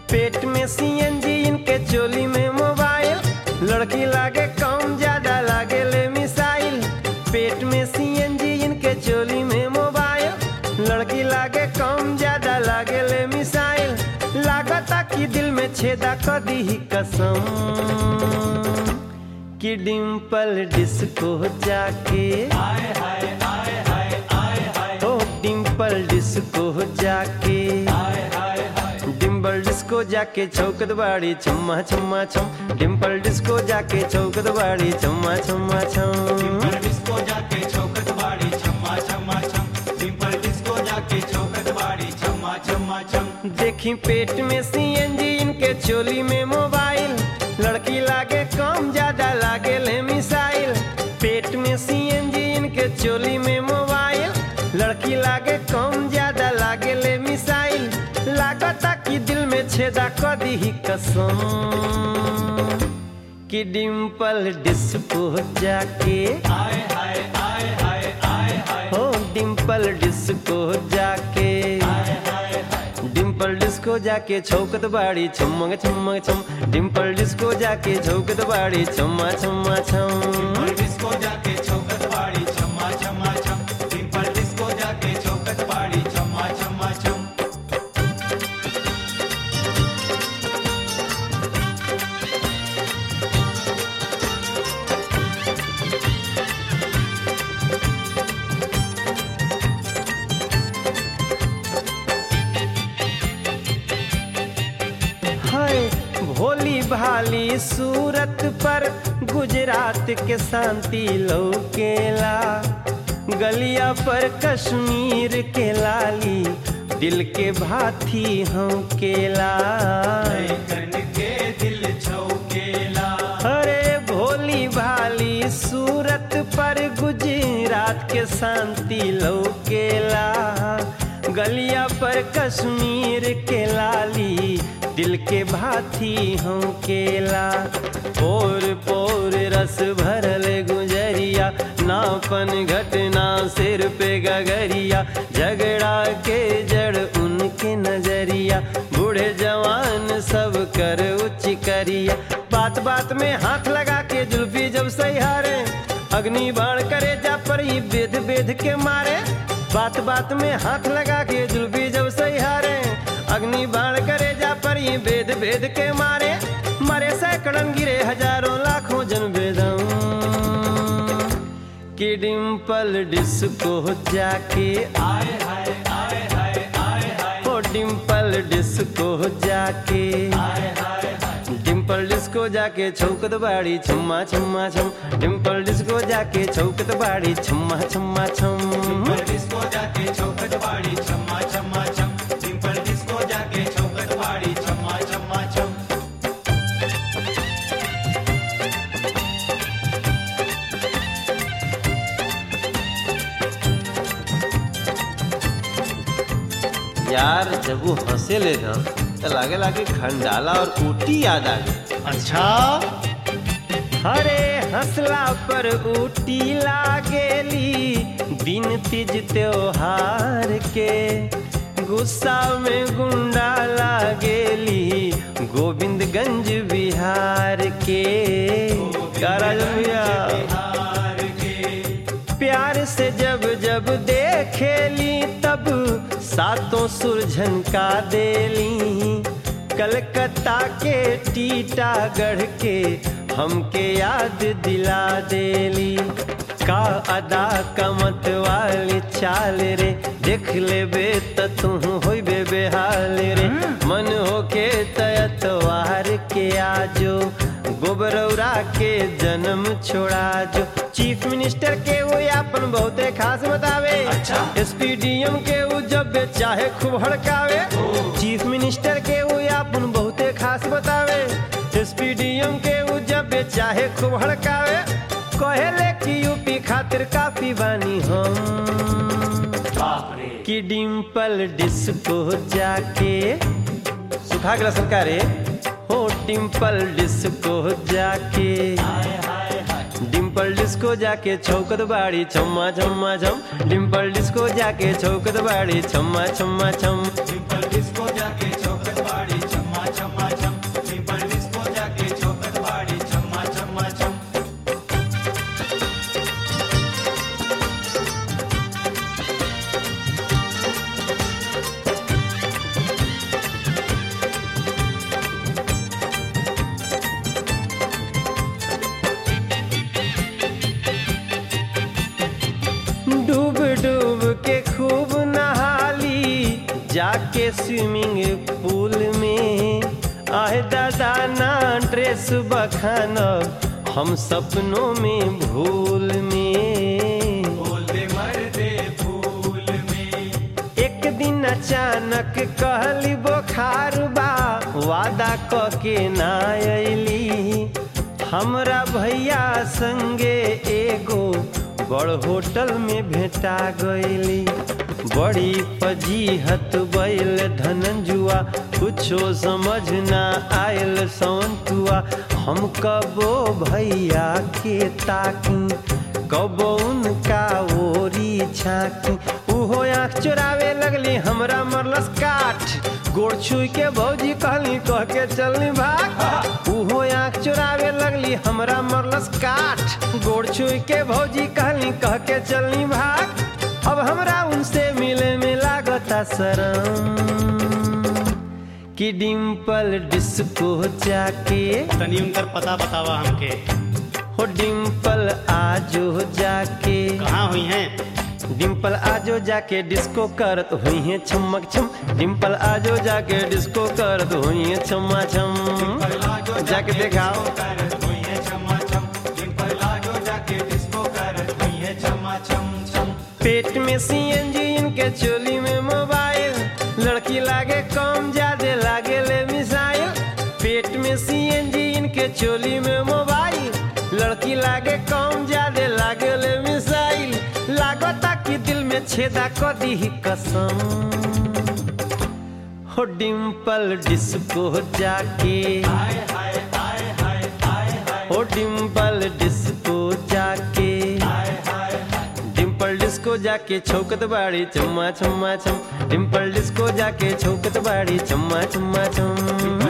पेट में सीएनजी इनके चोली में मोबाइल लड़की लागे कम ज्यादा लागे ले मिसाइल पेट में सीएनजी इनके चोली में मोबाइल लड़की लागे कम ज्यादा लागे ले मिसाइल लागता कि दिल में छेदा कर दी ही कसम कि डिम्पल डिस्को जाके आए हाय आए हाय आए हाय ओ डिम्पल डिस्को जाके आए हाय हाय डिम्पल डिस्को जाके चौकत बाड़ी छम्मा छम्मा छम डिम्पल डिस्को जाके चौकत बाड़ी छम्मा छम्मा छम डिम्पल डिस्को जाके चौकट बाड़ी छम्मा छम्मा छम डिम्पल डिस्को जाके चौकट बाड़ी छम्मा छम्मा छम देखी पेट में सीएनजी इनके चोली में मोबाइल लड़की लागे कम ज्यादा लागे ले मिसाइल पेट में सीएनजी इनके चोली में मोबाइल लड़की लागे कम ज्यादा लागे ले मिसाइल लागता कि दिल में छेदा कर दी ही कसम कि डिम्पल डिस्को जाके आए हाय आए हाय आए हाय हो डिम्पल डिस्को जाके आए हाय हाय डिम्पल डिस्को जाके छौकत बाड़ी छमंग छमंग छम डिम्पल डिस्को जाके छौकत बाड़ी छम्मा छम्मा छम डिम्पल डिस्को जाके चौकट बाड़ी छम्मा छम्मा छम डिम्पल डिस्को जाके चौकट बाड़ी छम्मा छम्मा छम हाय भोली भाली सूरत पर गुजरात के शांति लौकेला गलिया पर कश्मीर के लाली दिल के भाथी हम केला कन के दिल छौकेला अरे भोली भाली सूरत पर गुजरात के शांति लौकेला गलिया पर कश्मीर के लाली दिल के भाथी हम केला पोर पोर रस भरल गुजरिया नापन घटना सिर पे गगरिया झगड़ा के जड़ उनके नजरिया बूढ़े जवान सब कर उच्च करिया बात बात में हाथ लगा के जुल्फी जब सहारे अग्नि बाण करे जा पर ही बेद बेद के मारे बात बात में हाथ लगा के जुल्फी जब सहारे अग्नि बाण करे जा पर ही बेद बेद के मारे मरे सैकड़न गिरे हजारों लाखों जन बेदम कि डिम्पल डिस्को जाके आए हाय आए हाय आए हाय ओ डिम्पल डिस्को जाके आए हाय हाय डिम्पल डिस्को जाके छौकत बाड़ी छम्मा छम्मा छम डिम्पल डिस्को जाके छौकत बाड़ी छम्मा छम्मा छम डिम्पल डिस्को जाके चौकट बाड़ी छम्मा छम्मा छम डिम्पल डिस्को जाके चौकट बाड़ी छम्मा छम्मा छम यार जब वो हंसे ले ना तो लागे लागे खंडाला और ऊटी याद आ गई अच्छा अरे हंसला पर ऊटी लागेली दिन तीज त्योहार के गुस्सा में गुंडा लागेली गोविंदगंज बिहार के काराजन भैया हार के प्यार से जब जब देखेली तब सातों सुरझन का देली कलकत्ता के टीटागढ़ के हमके याद दिला देली का अदा कमत वाली चाल रे देख लेबे त तू होइबे बेहाल रे मन होके तयतवार के आजो गोबरौरा के जन्म छोड़ा जो चीफ मिनिस्टर के वो अपन बहुते खास बतावे अच्छा। एसपीडीएम के वो जब चाहे खूब हड़कावे चीफ मिनिस्टर के वो अपन बहुते खास बतावे एसपीडीएम के वो जब चाहे खूब हड़कावे कहेले कि यूपी खातिर काफी बानी हम बाप रे कि डिम्पल डिस्को जाके सुखा गला सरकारे हो डिम्पल डिस्को जाके हाय हाय हाय डिम्पल डिस्को जाके छौकत बाड़ी छम्मा छम्मा छम डिम्पल डिस्को जाके छौकत बाड़ी छम्मा छम्मा छम डिम्पल डिस्को जाके चौकट बाड़ी छम्मा छम जाके स्विमिंग पूल में आए दादा ना ड्रेस बखानब हम सपनों में भूल में बोल दे मर्दे फूल में एक दिन अचानक कहली बोखार बा वादा क के ना अली हमरा भैया संगे एगो बड़ होटल में भेटा गईली बड़ी फजीहत बैल धनंजुआ कुछो समझ ना आयल सौंतुआ हम कबो भैया के ताकी कबो उनका ओरी झांकी उहो आँख चुरावे लगली हमरा मरलस काठ गोड़ छुई के भौजी कहली कह के चलनी भाग उहो आँख चुरावे लगली हमरा मरलस काठ गोड़ छुई के भौजी कहली कह के चलनी भाग अब हमरा उनसे मिले में लागता शरम कि डिम्पल डिस्को जाके तनी उनकर पता बतावा हमके हो डिम्पल आजो जाके कहाँ हुई हैं डिम्पल आजो जाके डिस्को करत हुई है छमक छम डिम्पल आजो जाके डिस्को करत हुई है छमा छम जाके दिखाओ करत हुई है छमा छम जिन पर लाजो जाके डिस्को करत हुई है छमा छम छम पेट में सीएनजी इनके चोली में मोबाइल लड़की लागे कम ज्यादा लागे ले मिसाइल पेट में सीएनजी इनके चोली में मोबाइल लड़की लागे कम ज्यादा लागे ले मिसाइल लागता कि दिल में छेदा क दी कसम हो डिम्पल डिस्को जाके हाय हाय हाय हाय हाय हाय हो डिम्पल डिस्को जाके हाय हाय डिम्पल डिस्को जाके छौकत बाड़ी चम्मा चम्मा चम डिम्पल डिस्को जाके छौकत बाड़ी चम्मा चम्मा चम